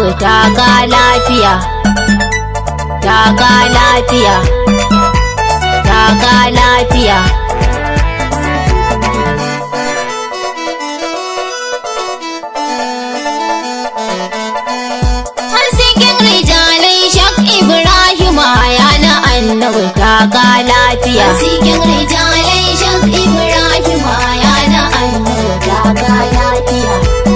annabi taka lafiya taka lafiya taka lafiya Hasken rijalai shak Ibrahim ya na annabi taka lafiya Cikin rijalai shak Ibrahim ya na annabi taka lafiya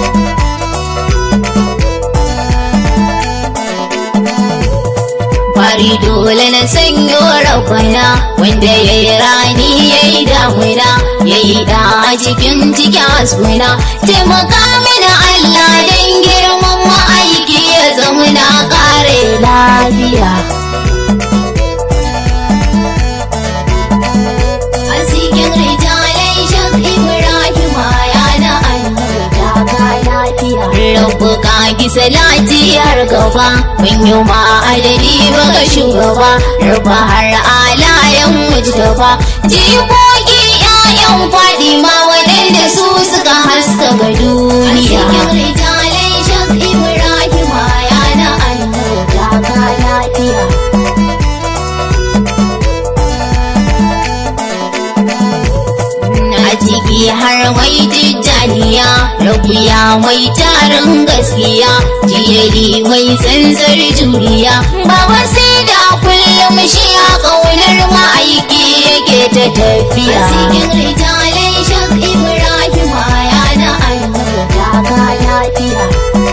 Fari dole na sanyo rabbana wanda ya yi rani ya yi damuna ya yi da a cikin cikin asuna taimaka mana Allah don girman ma'aiki ya zama na kare lafiya. A cikin rijalai shak Ibrahim ya na annabi taka lafiya Rabu ka ki salati har gaba mun yi ma adadi baka shugaba Rabba har alayen mujtaba jikoki ƴaƴan Fadima waɗanda su suka haska ga A duniya cikin rijalai shak Ibrahim ya na annabi taka lafiya a ciki har mai tijjaniya rabuya mai tarin gaskiya jiyari mai tsantsar juriya baba sai da kullum shi a ƙaunar ma'aiki yake ta A tafiya cikin rijalai shak Ibrahim ya na annabi taka lafiya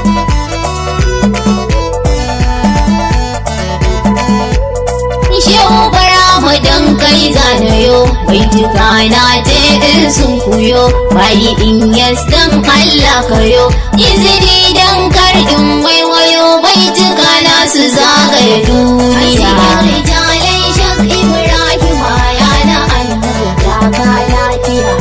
Shehu bara mu dan kai zanayo bai tuka na je in sun kuyo bayi in yas dan Allah kayo izini dan kar in waiwayo bai tuka na su zagaye A cikin duniya rijalai shak Ibrahim ya na annabi taka lafiya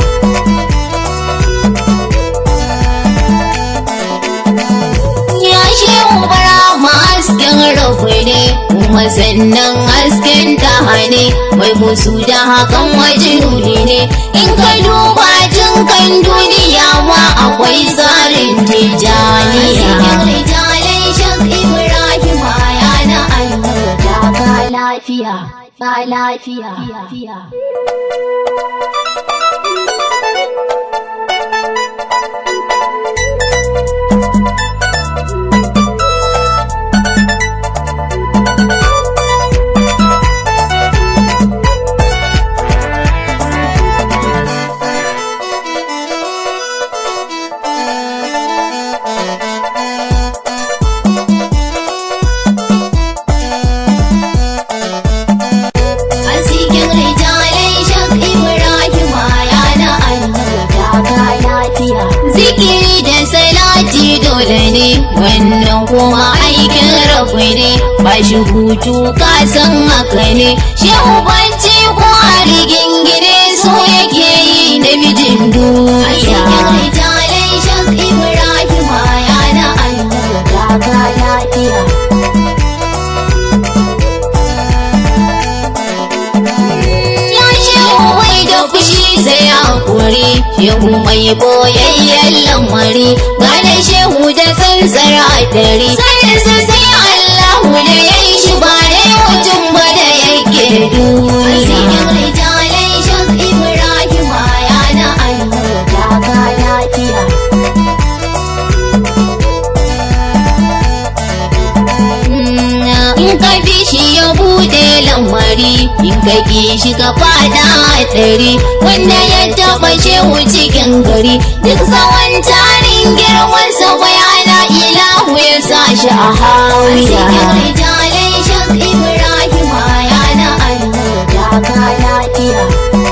ya shehu bara mu hasken rabu ne kuma sannan hasken tahane mai musu da hakan waje nuni ne in ka duba jin kan duniya ma akwai tsarin A cikin tijaniya rijalai shak Ibrahim ya na annabi taka lafiya ba lafiya A cikin rijalai shak Ibrahim ya na annabi taka lafiya zikiri da salati dole ne wannan kuma aikin rabu ne ba shi hutu ka san haka ne shehu banci ko a rigingine su yake yi na mijin A cikin duniya rijalai shak Ibrahim ya na annabi taka lafiya Ya shehu mai da fushi sai hakuri shehu mai boyayyen lamari gane shehu da tsantsar hadari saninsa sai Allahu da ya yi shi ba da mutum ba da yake A cikin duniya rijalai shak Ibrahim ya na annabi taka lafiya in ka bi shi ya bude lamari in ka ki shi ka fada hatsari wanda ya taba shehu cikin gari duk tsawon tarin girman sa bayana ilahu ya sa shi a A cikin hawiya rijalai shak Ibrahim ya na annabi taka lafiya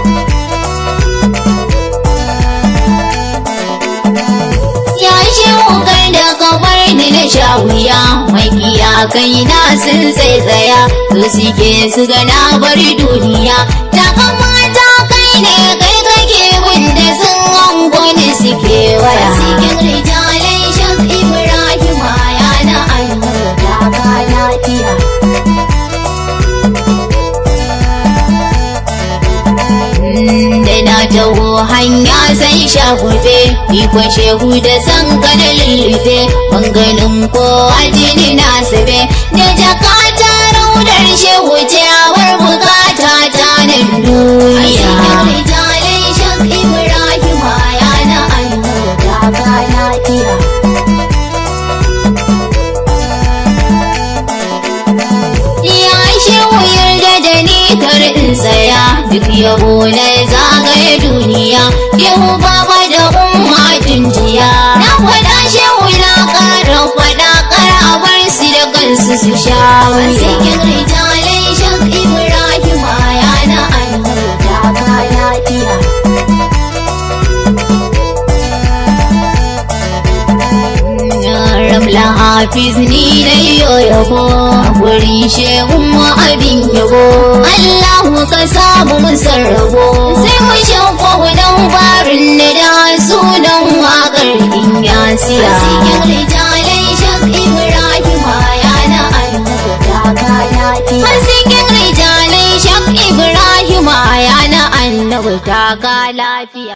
ya shehu kar da ka bar ni na sha wuya mai kai na sun tsaitsaya su suke su ga na bar duniya ta kamata kai ne kai kake wanda sun hango ni suke waya Cikin rijalai shak Ibrahim ya na annabi taka lafiya. da na taho hanya sai shagube ikon shehu da san kana lullube banganin kowa jini na sabe da jakata raudar shehu ciyawar bukata ta nan duniya rijalai shak Ibrahim ya na annabi taka lafiya. Ya shehu yarda da ni kar in tsaya duk yabo na zagaye duniya yau baba da umma jiya na faɗa shehu na ƙara faɗa ƙara bar su da kansu su sha wuya. Cikin rijalai shak Ibrahim ya na annabi taka lafiya. Ramla Hafiz ni na yo yabo a gurin shehun mu abin yabo Allahu ka samu mun sarrabo sai mu shauko dan barin da da sunan waƙar in ya siya Cikin rijalai shak Ibrahim ya na annabi taka lafiya. Hasikin rijalai shak Ibrahim ya na annabi ta ka lafiya